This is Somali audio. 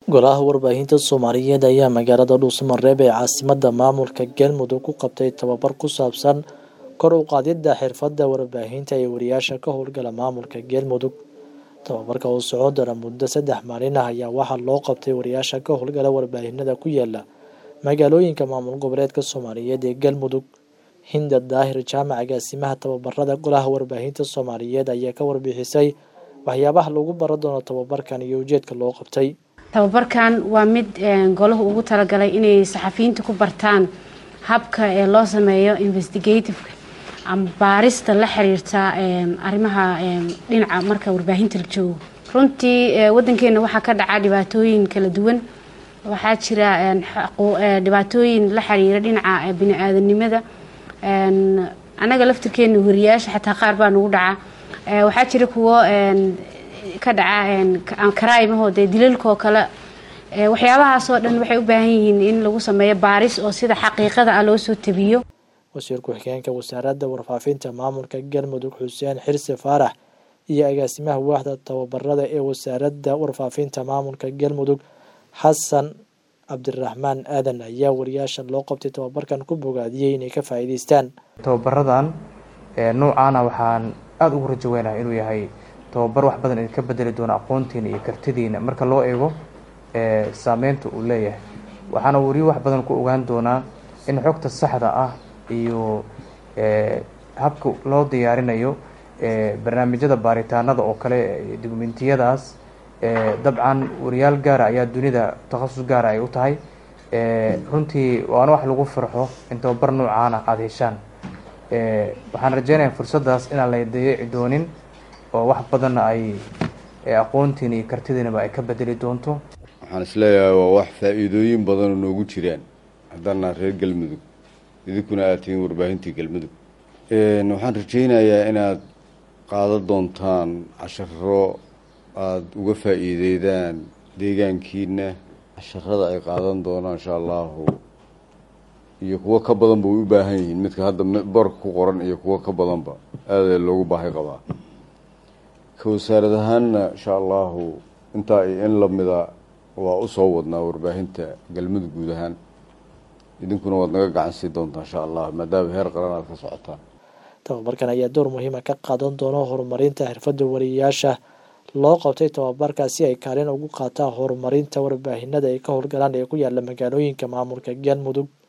golaha warbaahinta soomaaliyeed ayaa magaalada dhuusamareeb ee caasimadda maamulka galmudug ku qabtay tababar ku saabsan kor u qaadidda xirfadda warbaahinta ee wariyaasha ka howlgala maamulka galmudug tababarka oo socon doona muddo saddex maalin ah ayaa waxaa loo qabtay wariyaasha ka howlgala warbaahinada ku yaala magaalooyinka maamul goboleedka soomaaliyeed ee galmudug hinda daahir jaamac agaasimaha tababarada golaha warbaahinta soomaaliyeed ayaa ka warbixisay waxyaabaha lagu baran doono tababarkan iyo ujeedka loo qabtay tababarkan waa mid golahu ugu talagalay inay saxafiyiinta ku bartaan habka ee loo sameeyo investigativeka ama baarista la xiriirta arrimaha dhinaca marka warbaahinta la joogo runtii wadankeena waxaa ka dhaca dhibaatooyin kala duwan waxaa jira dhibaatooyin la xiriira dhinaca bini-aadanimada anaga laftirkeena wariyaasha xataa qaar baa nagu dhaca waxaa jira kuwo ka dhaca karaaimaho dee dilalkaoo kale waxyaabahaasoo dhan waxay u baahan yihiin in lagu sameeyo baaris oo sida xaqiiqada ah loo soo tabiyo wasiir ku-xigeenka wasaaradda warfaafinta maamulka galmudug xuseen xirse faarax iyo agaasimaha waaxda tababarada ee wasaaradda warfaafinta maamulka galmudug xasan cabdiraxmaan aadan ayaa wariyaasha loo qabtay tababarkan ku bogaadiyey inay ka faa'iidaystaan tababaradan noocaana waxaan aada ugu rajo weynaha inuu yahay tababar wax badan idinka bedeli doona aqoontiina iyo kartidiina marka loo eego saameynta uu leeyahay waxaana wariyo wax badan ku ogaan doonaa in xogta saxda ah iyo habka loo diyaarinayo barnaamijyada baaritaanada oo kale dokumentiyadaas dabcan wariyaal gaara ayaa dunida takhasus gaara ay u tahay runtii waana wax lagu farxo in tababar noocaana aada heshaan waxaan rajeynayaa fursaddaas inaan la dayici doonin oo wax badanna ay aqoontiina iyo kartidiinaba ay ka bedeli doonto waxaan isleeyahay waa wax faa-iidooyin badanoo noogu jiraan haddaana reer galmudug idinkuna aad tihiin warbaahintii galmudug waxaan rajeynayaa inaad qaadan doontaan casharo aada uga faa-iideydaan deegaankiina casharada ay qaadan doonaan insha allahu iyo kuwo ka badanba way u baahan yihiin midka hadda boorka ku qoran iyo kuwo ka badanba aada loogu baahi qabaa ka wasaarad ahaanna insha allahu intaa iyo in lamida waa usoo wadnaa warbaahinta galmudug guud ahaan idinkuna waad naga gacan sii doontaa insha allah maadaama heer qaran aad ka socotaan tababarkan ayaa door muhiima ka qaadan doona horumarinta xirfadda wariyaasha loo qabtay tababarka si ay kaalin ugu qaataan horumarinta warbaahinada ay ka howlgalaan ee ku yaala magaalooyinka maamulka galmudug